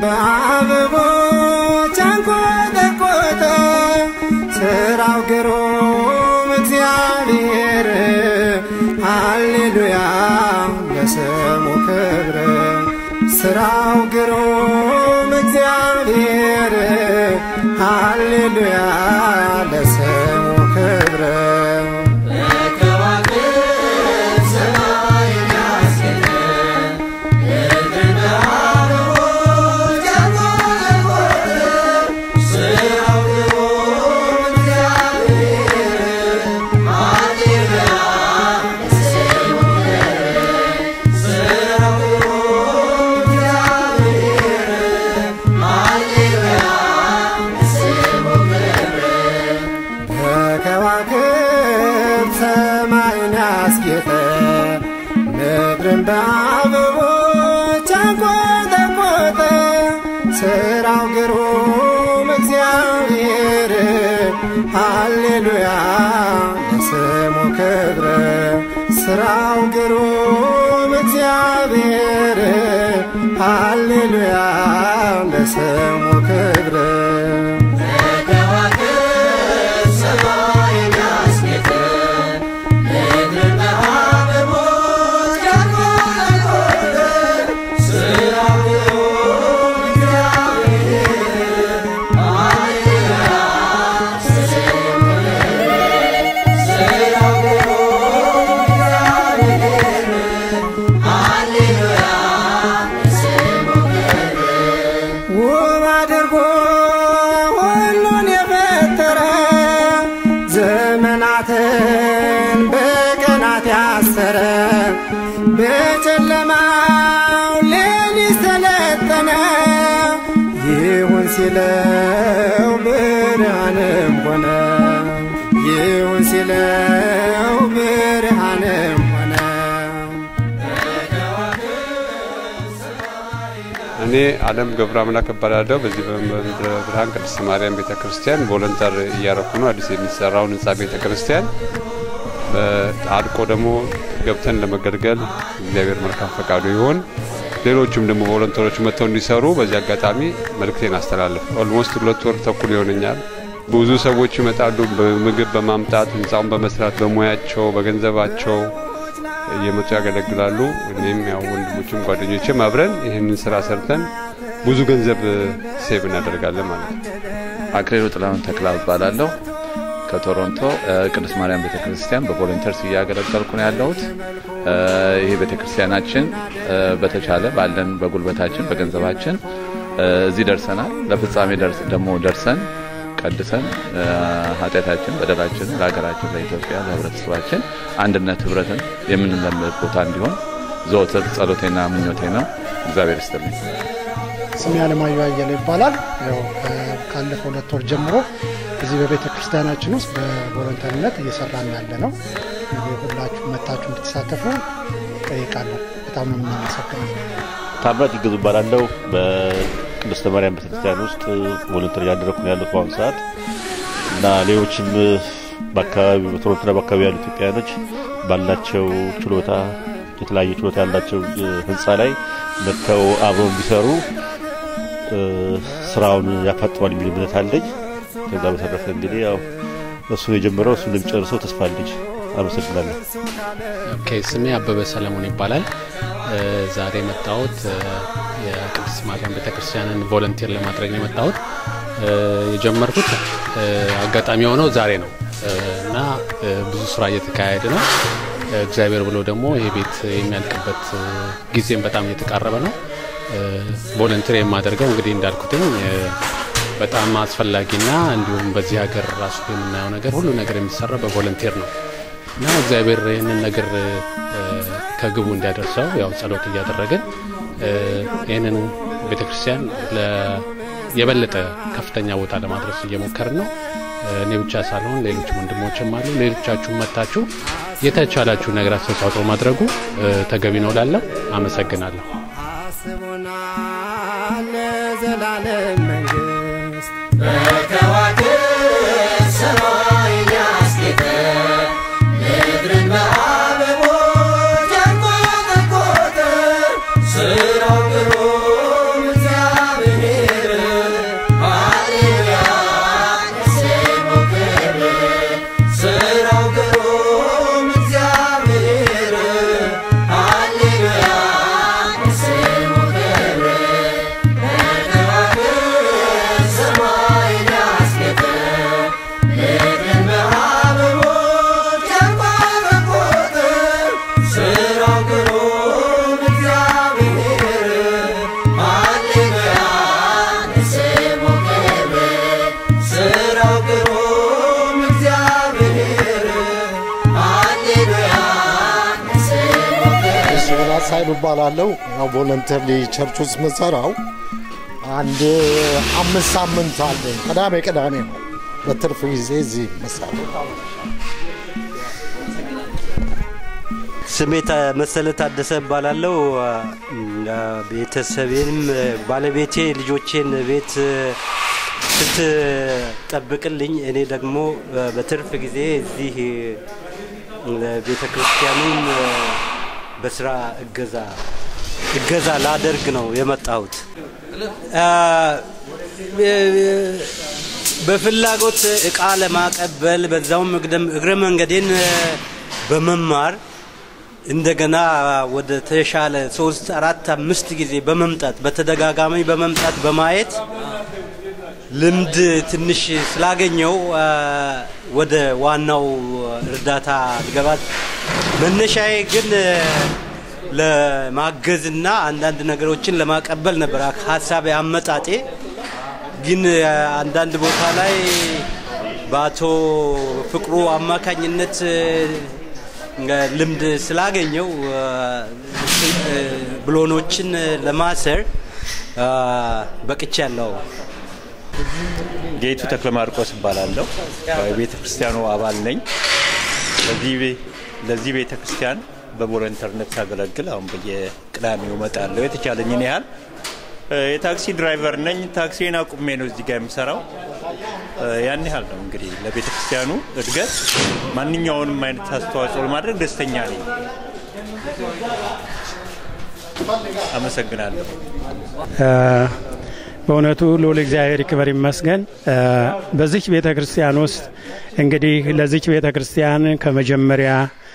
በአበቦች አንቆጠቆጠ። ስራው ግሩም እግዚአብሔር ሃሌሉያ ለስሙ ክብር ስራው ግሩም እግዚአብሔር ሃሌሉያ ለስሙ ክብር በከዋክብት ሰማይን ያስጌጠ ምድርን በአበቦች አንቆጠቆጠ። ስራው ግሩም እግዚአብሔር ሃሌሉያ ለስሙ ክብር ስራው ግሩም እግዚአብሔር ሃሌሉያ ለስሙ ክብር ውብ አድርጎ ሁሉን የፈጠረ ዘመናትን በቀናት ያሰረ በጨለማው ሌሊት ሰለጠነ ይሁን ሲለው ብርሃንም ሆነ ይሁን ሲለው ብርሃንም ሆነ እኔ አለም ገብረ አምላክ እባላለሁ። በዚህ በምድረ ብርሃን ቅድስት ማርያም ቤተ ክርስቲያን ቮለንተር እያረኩ ነው። አዲስ የሚሰራውን ህንጻ ቤተ ክርስቲያን አልቆ ደግሞ ገብተን ለመገልገል እግዚአብሔር መልካም ፈቃዱ ይሆን። ሌሎቹም ደግሞ ቮለንተሮች መጥተው እንዲሰሩ በዚህ አጋጣሚ መልእክቴን አስተላልፍ። ኦልሞስት ሁለት ወር ተኩል ይሆነኛል። ብዙ ሰዎች ይመጣሉ፣ በምግብ በማምጣት ህንፃውን በመስራት በሙያቸው በገንዘባቸው እየመጡ ያገለግላሉ። እኔም ያው ወንድሞችም ጓደኞችም አብረን ይህንን ስራ ሰርተን ብዙ ገንዘብ ሴቭ እናደርጋለን ማለት ነው። አክሊሉ ጥላሁን ተክላ እባላለሁ። ከቶሮንቶ ቅድስት ማርያም ቤተክርስቲያን በቮለንተርስ እያገለገልኩ ነው ያለሁት። ይህ ቤተክርስቲያናችን በተቻለ ባለን በጉልበታችን በገንዘባችን እዚህ ደርሰናል። ለፍጻሜ ደግሞ ደርሰን ቀድሰን ኃጢአታችን በደላችን ለሀገራችን ለኢትዮጵያ ለህብረተሰባችን አንድነት ህብረትን የምንለምድ ቦታ እንዲሆን ዘወትር ጸሎቴና ምኞቴ ነው። እግዚአብሔር ይስጥልኝ። ስሜ አለማየሁ አየለ ይባላል። ያው ካለፈው ሁለት ወር ጀምሮ እዚህ በቤተ ክርስቲያናችን ውስጥ በቮለንተርነት እየሰራን ያለ ነው። እንግዲህ ሁላችሁ መታችሁ እንድትሳተፉ ጠይቃለሁ። በጣም ነው የምናመሰግነው። ታምራት ይገዙ እባላለሁ። በቅድስተ ማርያም ቤተክርስቲያን ውስጥ ቮለንተር እያደረኩ ነው ያለሁት በአሁኑ ሰዓት እና ሌሎችም በአካባቢ በቶሮንቶና በአካባቢ ያሉ ኢትዮጵያውያኖች ባላቸው ችሎታ የተለያየ ችሎታ ያላቸው ህንፃ ላይ መጥተው አብረው እንዲሰሩ ስራውን ያፋጥማል የሚል እምነት አለኝ። ከዛ በተረፈ እንግዲህ ያው እሱ የጀመረው እሱ እንደሚጨርሰው ተስፋ አለኝ። አመሰግናለሁ። ኦኬ፣ ስሜ አበበ ሰለሞን ይባላል። ዛሬ የመጣሁት የቅድስት ማርያም ቤተክርስቲያንን ቮለንቲር ለማድረግ ነው የመጣሁት። የጀመርኩት አጋጣሚ የሆነው ዛሬ ነው እና ብዙ ስራ እየተካሄደ ነው። እግዚአብሔር ብሎ ደግሞ ይሄ ቤት የሚያልቅበት ጊዜም በጣም እየተቃረበ ነው። ቮለንቲር የማደርገው እንግዲህ እንዳልኩትኝ በጣም አስፈላጊና እንዲሁም በዚህ ሀገር ራሱ የምናየው ነገር ሁሉ ነገር የሚሰራ በቮለንቲር ነው እና እግዚአብሔር ይህንን ነገር ከግቡ እንዲያደርሰው ያው ጸሎት እያደረግን ይህንን ቤተክርስቲያን የበለጠ ከፍተኛ ቦታ ለማድረስ እየሞከርን ነው። እኔ ብቻ ሳልሆን ሌሎች ወንድሞችም አሉ። ሌሎቻችሁም መታችሁ የተቻላችሁ ነገር አስተዋጽኦ ማድረጉ ተገቢ ነው ላለው አመሰግናለሁ። አስቦናል ለዘላለም መንግስት በከዋክብት ሰማይን ያስጌጠ ምድርን በአበቦች ያንቆጠቆጠ ስራው ግሩም እግዚአብሔር ኃይሉ እባላለሁ። ያው ቮለንተሪ ቸርች ውስጥ መሰራው አንድ አምስት ሳምንት አለኝ። ቅዳሜ ቅዳሜ ነው በትርፍ ጊዜ እዚህ መሰራው። ስሜ ታ- መሰለ ታደሰ እባላለሁ። ቤተሰቤንም ባለቤቴ ልጆቼን ቤት ስትጠብቅልኝ እኔ ደግሞ በትርፍ ጊዜ እዚህ ቤተ ክርስቲያኑን በስራ እገዛ እገዛ ላደርግ ነው የመጣሁት። በፍላጎት እቃ ለማቀበል በዛውም እግደም- እግረ መንገዴን በመማር እንደገና ወደ ተሻለ ሶስት አራት አምስት ጊዜ በመምጣት በተደጋጋሚ በመምጣት በማየት ልምድ ትንሽ ስላገኘው አ፣ ወደ ዋናው እርዳታ ልገባት መነሻዬ ግን ለማገዝና አንዳንድ ነገሮችን ለማቀበል ነበር ሀሳብ አመጣጤ። ግን አ፣ አንዳንድ ቦታ ላይ በአቶ ፍቅሩ አማካኝነት አ፣ ልምድ ስላገኘው አ፣ እ፣ ብሎኖችን ለማሰር አ፣ በቅቻለሁ። ጌቱ ተክለ ማርቆስ እባላለሁ። የቤተ ክርስቲያኑ አባል ነኝ። ለዚህ ቤ- ለዚህ ቤተ ክርስቲያን በቮለንተርነት ሳገለግል አሁን በየቅዳሜው እመጣለሁ የተቻለኝን ያህል። እ፣ የታክሲ ድራይቨር ነኝ። ታክሲን አቁሜ ነው እዚህ ጋር የምሰራው። እ፣ ያን ያህል ነው እንግዲህ ለቤተ ክርስቲያኑ እድገት ማንኛውንም አይነት አስተዋጽኦ ለማድረግ ደስተኛ ነኝ። አመሰግናለሁ። በእውነቱ ልዑል እግዚአብሔር ይክበር ይመስገን። እ፣ በዚች ቤተ ክርስቲያን ውስጥ እንግዲህ ለዚች ቤተ ክርስቲያን ከመጀመሪያ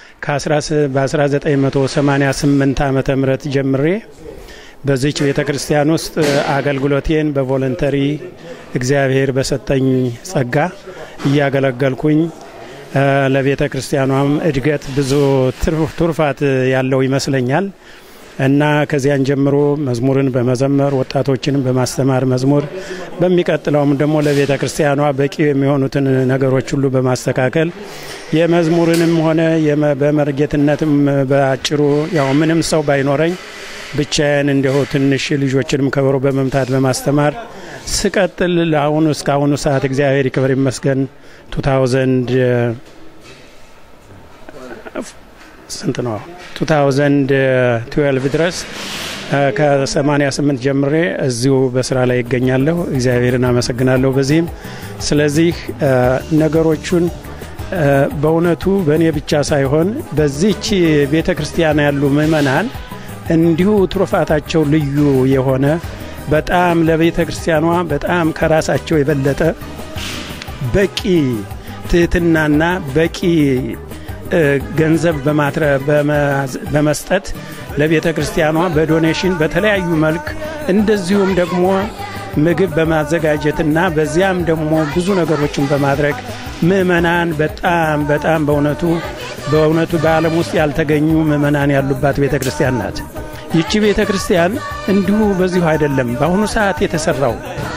በ1988 ዓመተ ምህረት ጀምሬ በዚች ቤተ ክርስቲያን ውስጥ አገልግሎቴን በቮለንተሪ እግዚአብሔር በሰጠኝ ጸጋ እያገለገልኩኝ እ፣ ለቤተ ክርስቲያኗም እድገት ብዙ ትርፍ- ትሩፋት ያለው ይመስለኛል። እና ከዚያን ጀምሮ መዝሙርን በመዘመር ወጣቶችንም በማስተማር መዝሙር በሚቀጥለውም ደግሞ ለቤተ ክርስቲያኗ በቂ የሚሆኑትን ነገሮች ሁሉ በማስተካከል የመዝሙርንም ሆነ የመ- በመርጌትነትም በአጭሩ ያው ምንም ሰው ባይኖረኝ ብቻዬን እንዲሁ ትንሽ ልጆችንም ከበሮ በመምታት በማስተማር ስቀጥል ለአሁኑ እስካሁኑ ሰዓት እግዚአብሔር ይክበር ይመስገን 2000 ስንት ነው 2012 ድረስ እ፣ ከ88 ጀምሬ እዚሁ በስራ ላይ ይገኛለሁ። እግዚአብሔርን አመሰግናለሁ በዚህም። ስለዚህ እ፣ ነገሮቹን እ፣ በእውነቱ በእኔ ብቻ ሳይሆን በዚች ቤተ ክርስቲያን ያሉ ምእመናን እንዲሁ ትሩፋታቸው ልዩ የሆነ በጣም ለቤተ ክርስቲያኗ በጣም ከራሳቸው የበለጠ በቂ ትህትናና በቂ እ፣ ገንዘብ በማትረ- በመዝ- በመስጠት ለቤተ ክርስቲያኗ በዶኔሽን በተለያዩ መልክ እንደዚሁም ደግሞ ምግብ በማዘጋጀትና በዚያም ደግሞ ብዙ ነገሮችን በማድረግ ምእመናን በጣም በጣም በእውነቱ በእውነቱ በዓለም ውስጥ ያልተገኙ ምእመናን ያሉባት ቤተ ክርስቲያን ናት። ይቺ ቤተ ክርስቲያን እንዲሁ በዚሁ አይደለም። በአሁኑ ሰዓት የተሰራው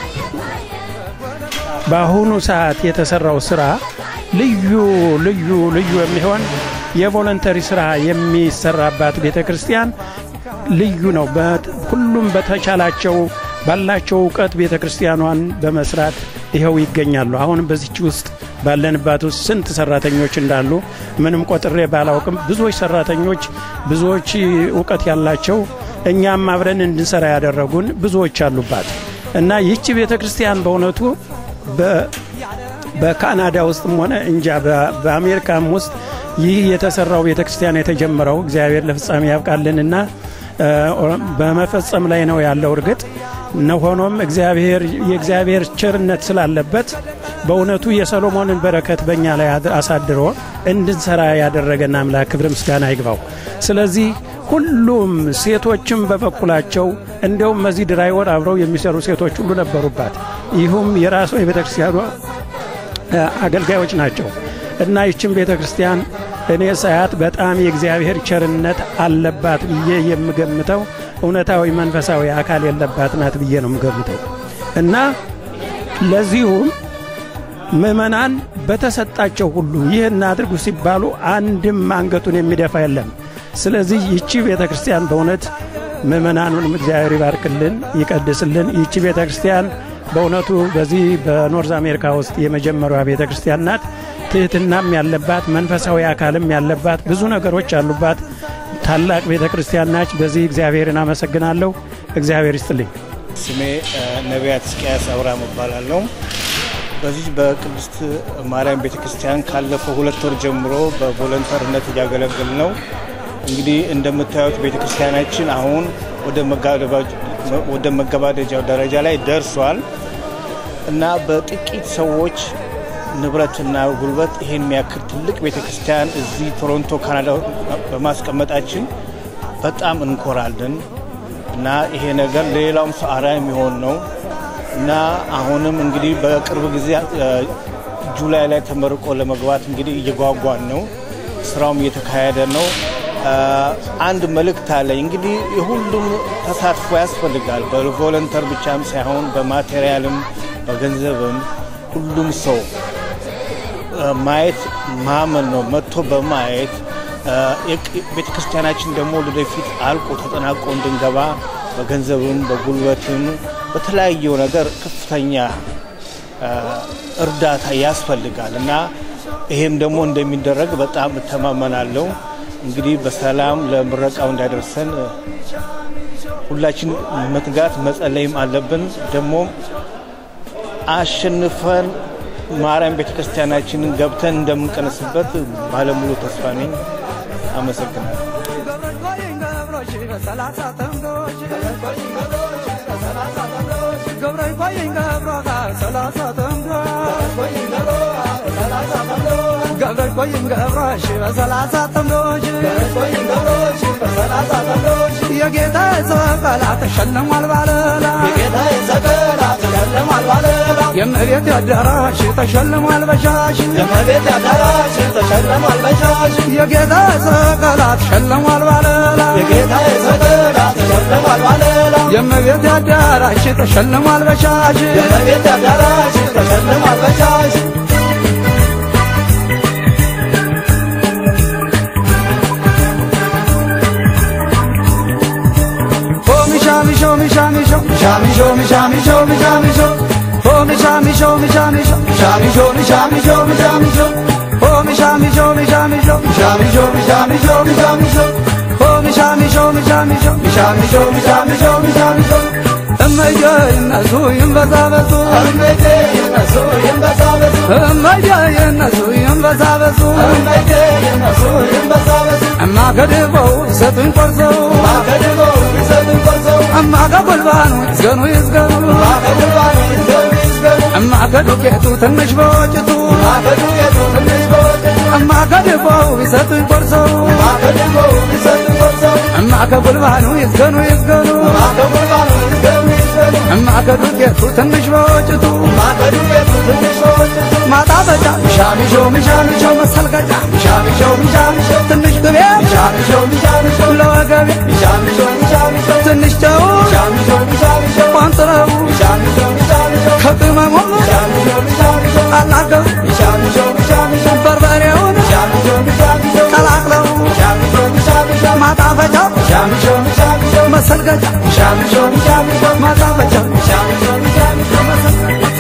በአሁኑ ሰዓት የተሰራው ስራ ልዩ ልዩ ልዩ የሚሆን የቮለንተሪ ስራ የሚሰራባት ቤተ ክርስቲያን ልዩ ነው። በት- ሁሉም በተቻላቸው ባላቸው እውቀት ቤተ ክርስቲያኗን በመስራት ይኸው ይገኛሉ። አሁንም በዚች ውስጥ ባለንባት ውስጥ ስንት ሰራተኞች እንዳሉ ምንም ቆጥሬ ባላውቅም ብዙዎች ሰራተኞች፣ ብዙዎች እውቀት ያላቸው እኛም አብረን እንድንሰራ ያደረጉን ብዙዎች አሉባት እና ይህች ቤተ ክርስቲያን በእውነቱ በ- በካናዳ ውስጥም ሆነ እንጃ በ- በአሜሪካም ውስጥ ይህ የተሰራው ቤተ ክርስቲያን የተጀመረው እግዚአብሔር ለፍጻሜ ያብቃልንና እ፣ በመፈጸም ላይ ነው ያለው። እርግጥ ነው ሆኖም እግዚአብሔር የእግዚአብሔር ቸርነት ስላለበት በእውነቱ የሰሎሞንን በረከት በእኛ ላይ አድ- አሳድሮ እንድንሰራ ያደረገን አምላክ ክብር ምስጋና ይግባው። ስለዚህ ሁሉም ሴቶችም በበኩላቸው እንዲያውም በዚህ ድራይ ወር አብረው የሚሰሩ ሴቶች ሁሉ ነበሩባት። ይሁም የራሷ የቤተ ክርስቲያኗ እ፣ አገልጋዮች ናቸው እና ይችን ቤተ ክርስቲያን እኔ ሳያት በጣም የእግዚአብሔር ቸርነት አለባት ብዬ የምገምተው እውነታዊ መንፈሳዊ አካል የለባት ናት ብዬ ነው የምገምተው እና ለዚሁም ምእመናን በተሰጣቸው ሁሉ ይህን አድርጉ ሲባሉ አንድም አንገቱን የሚደፋ የለም። ስለዚህ ይቺ ቤተ ክርስቲያን በእውነት ምእመናኑንም እግዚአብሔር ይባርክልን፣ ይቀድስልን። ይቺ ቤተ ክርስቲያን በእውነቱ በዚህ በኖርዝ አሜሪካ ውስጥ የመጀመሪያዋ ቤተ ክርስቲያን ናት። ትህትናም ያለባት መንፈሳዊ አካልም ያለባት ብዙ ነገሮች ያሉባት ታላቅ ቤተ ክርስቲያን ናች። በዚህ እግዚአብሔርን አመሰግናለሁ። እግዚአብሔር ይስጥልኝ። ስሜ ነቢያት እስቅያስ አብርሃም እባላለሁ። በዚህ በቅድስት ማርያም ቤተ ክርስቲያን ካለፈው ሁለት ወር ጀምሮ በቮለንተርነት እያገለገል ነው። እንግዲህ እንደምታዩት ቤተ ክርስቲያናችን አሁን ወደ መገባደጃው ደረጃ ላይ ደርሷል እና በጥቂት ሰዎች ንብረትና ጉልበት ይሄን የሚያክል ትልቅ ቤተ ክርስቲያን እዚህ ቶሮንቶ ካናዳ በማስቀመጣችን በጣም እንኮራለን እና ይሄ ነገር ለሌላውም ሰው አርአያ የሚሆን ነው እና አሁንም እንግዲህ በቅርብ ጊዜ ጁላይ ላይ ተመርቆ ለመግባት እንግዲህ እየጓጓን ነው። ስራውም እየተካሄደ ነው። አንድ መልእክት አለኝ። እንግዲህ የሁሉም ተሳትፎ ያስፈልጋል። በቮለንተር ብቻም ሳይሆን በማቴሪያልም በገንዘብም ሁሉም ሰው ማየት ማመን ነው። መጥቶ በማየት ቤተ ክርስቲያናችን ደግሞ ወደፊት አልቆ ተጠናቆ እንድንገባ በገንዘብም በጉልበትም በተለያየው ነገር ከፍተኛ እርዳታ ያስፈልጋል እና ይሄም ደግሞ እንደሚደረግ በጣም እተማመናለሁ። እንግዲህ በሰላም ለምረቃው እንዳደርሰን ሁላችን መትጋት መጸለይም አለብን። ደግሞ አሸንፈን ማርያም ቤተ ክርስቲያናችንን ገብተን እንደምንቀንስበት ባለሙሉ ተስፋ ነኝ። አመሰግናለሁ። ገብረሽ ቆይም ገብረሽ በሰላሳ ጥምዶች የጌታ ሰቀላ ተሸልሟል ባለላ የእመቤት አዳራሽ ተሸልሟል በሻሽ የጌታ ሰቀላ ተሸልሟል ባለላ የእመቤት አዳራሽ ተሸልሟል በሻሽ እመየ ይነሱ ይንበዛበዙ እመየ ይነሱ ይንበዛበዙ እማ ከድበው ይሰጡኝ ቆርሰው እማ ከጉልባኑ ይዝገኑ ይዝገኑ እማ ከዱቄቱ ትንሽ በወጭቱ እማ ከድበው ይሰጡኝ ቆርሰው እማ ከጉልባኑ ይዝገኑ ይዝገኑ እማ ከዱቄቱ ትንሽ በወጭቱ ማጣበጫ ሚሻሚሾ ሚሻሚሾ መሰልቀጫ ሚሻሚሾ ሚሻሚሾ ትንሽ ቅቤ ሚሻሚሾ ሚሻሚሾ ለወገቤ ሚሻሚሾ ሚሻሚሾ ትንሽ ጨው ሚሻሚሾ ሚሻሚሾ ቋንጥረው ሚሻሚሾ ሚሻሚሾ ከቅመሙ ሚሻሚሾ ሚሻሚሾ አላገው ሚሻሚሾ ሚሻሚሾ በርበሬውን ሚሻሚሾ ሚሻሚሾ ቀላቅለው ሚሻሚሾ ሚሻሚሾ ማጣፈጫ ሚሻሚሾ ሚሻሚሾ መሰልቀጫ ሚሻሚሾ ሚሻሚሾ ማጣፈጫ ሚሻሚሾ ሚሻሚሾ መሰልቀጫ